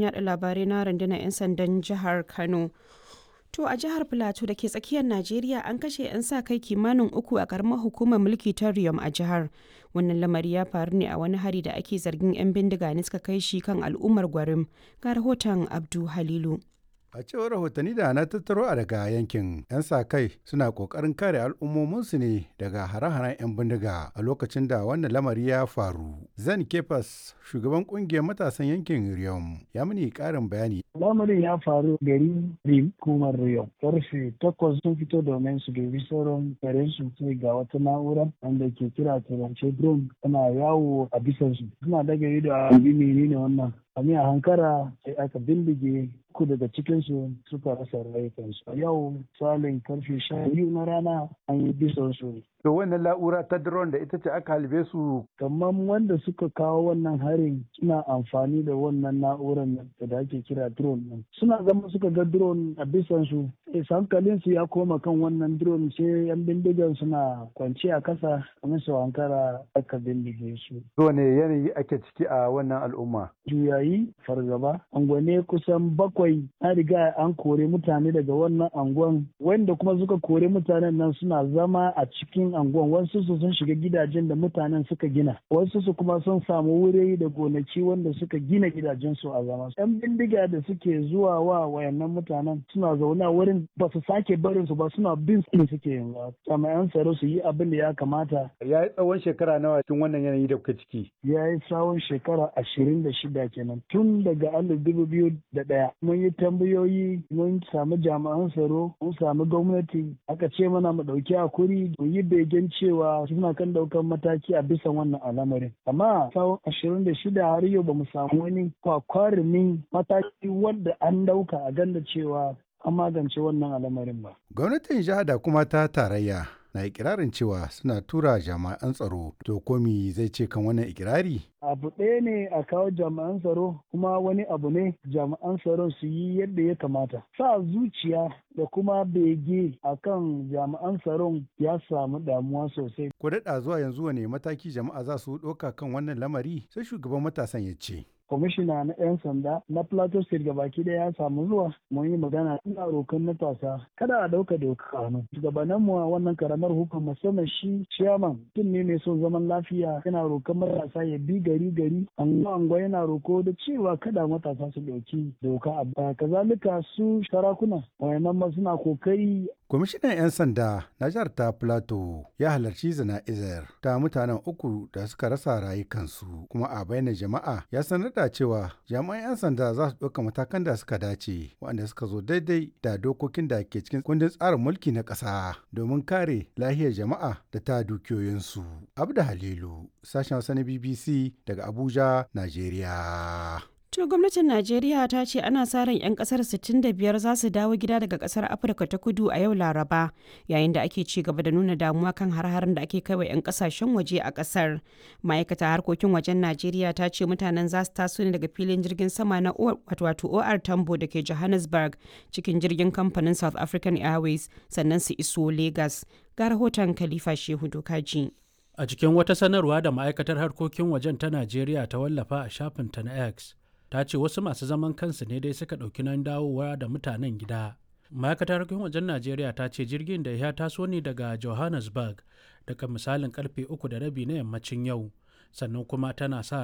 yada labarai na rundunar 'yan sandan jihar Kano. To a jihar Filato da ke tsakiyar Najeriya an kashe 'yan sa kai kimanin uku a karamar hukumar mulki ta Riyom a jihar. Wannan lamari ya faru ne a wani hari da ake zargin 'yan bindiga ne suka kai shi kan al'ummar gwarim. Ga rahoton Abdu Halilu. A cewar rahotanni da na tattaro a daga yankin, 'yan sa kai suna kokarin kare al'ummominsu ne daga hare-haren 'yan bindiga a lokacin da wannan lamari ya faru. Zan Kefas, shugaban kungiyar matasan yankin Riyom, ya mini karin bayani. Lamarin ya faru gari Rim kumar Riyom. Karfe takwas sun fito domin su dubi sauran garin su sai ga wata na'ura wanda ke kira turance drone tana yawo a bisan su. Suna daga ido a bi menene wannan. A hankara sai aka bindige uku daga cikinsu suka rasa rayukansu. A yau salin karfe sha biyu na rana an yi bisan su. To wannan la'ura ta drone da ita ce aka halbe su. Kamar wanda suka kawo wannan harin suna amfani da wannan na'urar da ake kira drone nan. Suna zama suka ga drone a bisan su. hankalin su ya koma kan wannan drone sai yan bindigan suna kwance a kasa kamar su hankara aka bindige su. ne yanayi ake ciki a wannan al'umma? Juyayi fargaba. Angwane kusan bakwai an riga an kore mutane daga wannan angon wanda kuma suka kore mutanen nan suna zama a cikin angon wasu su sun shiga gidajen da mutanen suka gina wasu su kuma sun samu wuri da gonaki wanda suka gina gidajen su a zama yan bindiga da suke zuwa wa wayannan mutanen suna zaune a wurin ba su sake barin su ba suna bin su suke yanzu jami'an tsaro su yi abin da ya kamata ya yi tsawon shekara nawa cikin wannan yanayi da kuka ciki ya yi tsawon shekara ashirin da shida kenan tun daga alif dubu biyu da ɗaya mun yi tambayoyi mun samu jami'an tsaro mun samu gwamnati aka ce mana mu ɗauki hakuri mu yi begen cewa suna kan ɗaukar mataki a bisa wannan al'amarin amma tsawon ashirin da shida har yau ba mu samu wani kwakwarumin mataki wanda an ɗauka a ganda cewa an magance wannan al'amarin ba. Gwamnatin jiha da kuma ta tarayya na ikirarin cewa suna tura jami'an tsaro to komi zai ce kan wannan ikirari? abu ɗaya ne a kawo jami'an tsaro kuma wani abu ne jami'an tsaron su yi yadda ya kamata sa zuciya da kuma bege a kan jami'an tsaron ya samu damuwa sosai ko daɗa zuwa yanzu wane mataki jama'a za su ɗauka kan wannan lamari sai shugaban matasan ya ce kwamishina na 'yan sanda na plateau state gabaki daya ya samu zuwa mun yi magana ina rokan matasa kada a dauka doka hannu shugabannin mu a wannan karamar hukuma musamman shi chairman mutum ne mai son zaman lafiya yana rokan matasa ya bi gari gari anguwa anguwa yana roko da cewa kada matasa su dauki doka a baya kazalika su sarakuna wayannan ma suna kokari kwamishinan 'yan sanda na jihar ta plateau ya halarci zana'izar ta mutanen uku da suka rasa rayukansu kuma a bayyana jama'a ya sanar da cewa jami'an 'yan sanda za su ɗauka matakan da suka dace waɗanda suka zo daidai da dokokin da ke cikin kundin tsarin mulki na ƙasa domin kare lahiyar jama'a da ta dukiyoyinsu. Abda Halilu, sashen Hausa na BBC daga Abuja, Najeriya. To gwamnatin Najeriya ta ce ana sa ran 'yan kasar 65 za su dawo gida daga kasar Afirka ta kudu a yau Laraba yayin da ake ci gaba da nuna damuwa kan har-haren da ake kai wa 'yan kasashen waje a kasar. Ma'aikata harkokin wajen Najeriya ta ce mutanen za su taso ne daga filin jirgin sama na wato OR Tambo da ke Johannesburg cikin jirgin kamfanin South African Airways sannan su iso Lagos. Ga rahoton Khalifa Shehu Dokaji. A cikin wata sanarwa da ma'aikatar harkokin wajen ta Najeriya ta wallafa a shafinta na X, ta ce wasu masu zaman kansu ne dai suka ɗauki nan dawowa da mutanen gida ma'aikatar harkokin wajen najeriya ta ce jirgin da ya taso ne daga johannesburg daga misalin karfe uku da rabi na yammacin yau sannan kuma tana sa